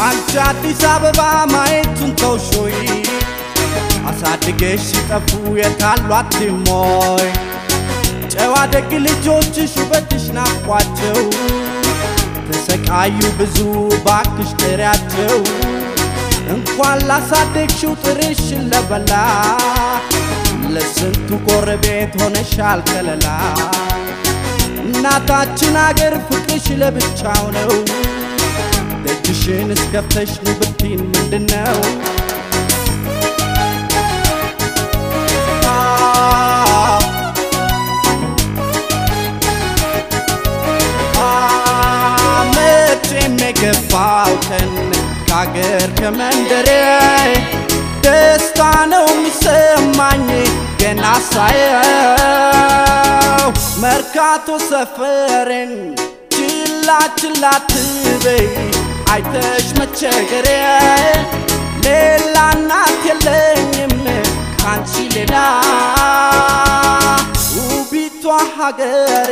አንቺ አዲስ አበባ ማየቱን ተውሾይ አሳድገሽ ሲጠፉ የታሏት ሞይ ጨዋ ደግ ልጆችሽ ውበትሽ ናፍቋቸው ተሰቃዩ ብዙ ባክሽ ጥሪያቸው እንኳን ላሳደግሽው ጥርሽን ለበላ ለስንቱ ጎረቤት ሆነሻል ከለላ እናታችን አገር ፍቅርሽ ለብቻው ነው ደጅሽን እስከፍተሽ ኑ ብትይን ምንድነው መቼም የገባው ቀን ከአገር ከመንደሬ ደስታ ነው የሚሰማኝ ገና ሳየው መርካቶ ሰፈሬን ችላ ችላ ትበይ አይተሽ መቸገሬ ሌላ እናት የለኝም ካንቺ ሌላ ውቢቷ ሀገሬ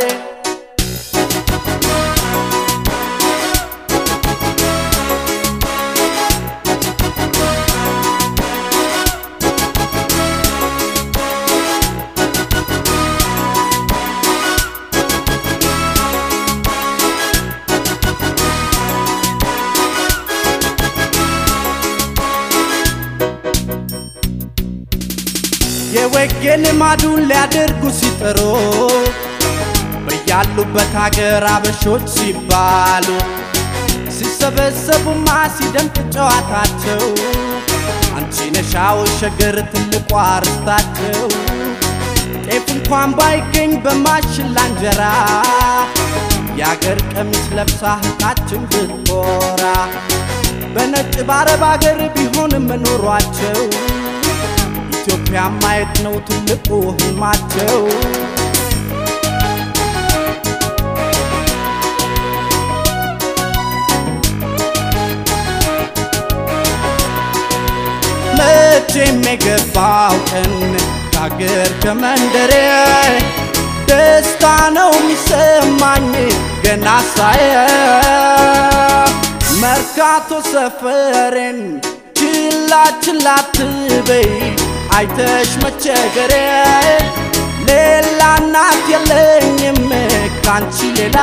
የወጌ ልማዱን ሊያደርጉ ሲጥሩ በያሉበት ሀገር አበሾች ሲባሉ ሲሰበሰቡማ ሲደምቅ ጨዋታቸው አንቺ ነሻው ሸገር ትልቋ ርስታቸው ጤፍ እንኳን ባይገኝ በማሽላ እንጀራ የአገር ቀሚስ ለብሳ ህቃችን ብትኮራ በነጭ በአረብ አገር ቢሆንም ኑሯቸው ኢትዮጵያ ማየት ነው ትልቁ ህልማቸው። መቼም የገባው ቀን ከአገር ከመንደሬ ደስታ ነው የሚሰማኝ ገና ሳየው መርካቶ ሰፈሬን ችላ ችላ ትበይ አይተሽ መቸገሬ ሌላ እናት የለኝም ካንቺ ሌላ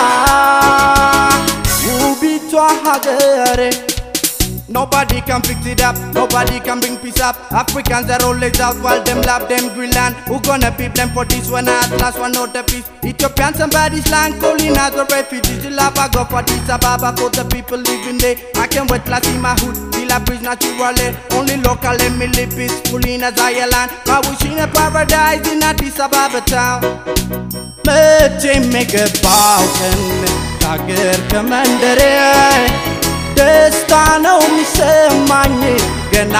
ውቢቷ ሀገሬ Nobody can fix it up, nobody can bring peace up. Africans are always out while them love them Greenland. Who gonna beat them for this one at last one not the peace? Ethiopian somebody's land calling as a refugees. You love I go for this Ababa for the people living there. I can wait last in my hood, till I breathe naturally. Only local let me live peacefully in a Zion. I wish in a paradise in Addis Ababa town. መቼም የገባው ቀን ከአገር ከመንደሬ ደስታ ነው የሚሰማኝ ገና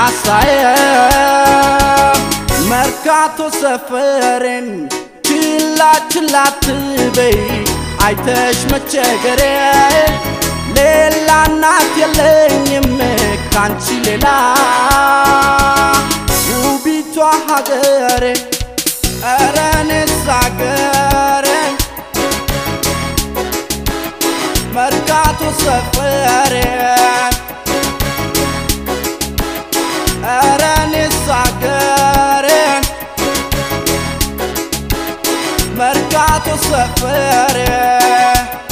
ሳየው መርካቶ ሰፈሬን ችላ ችላ ትበይ አይተሽ መቸገሬ ሌላ እናት የለኝም ካንቺ ሌላ ውቢቷ ሀገሬ ኧረ እኔስ ሀገሬ መርካቶ ሰፈሬ ኧረ እኔስ ሀገሬን መርካቶ ሰፈሬ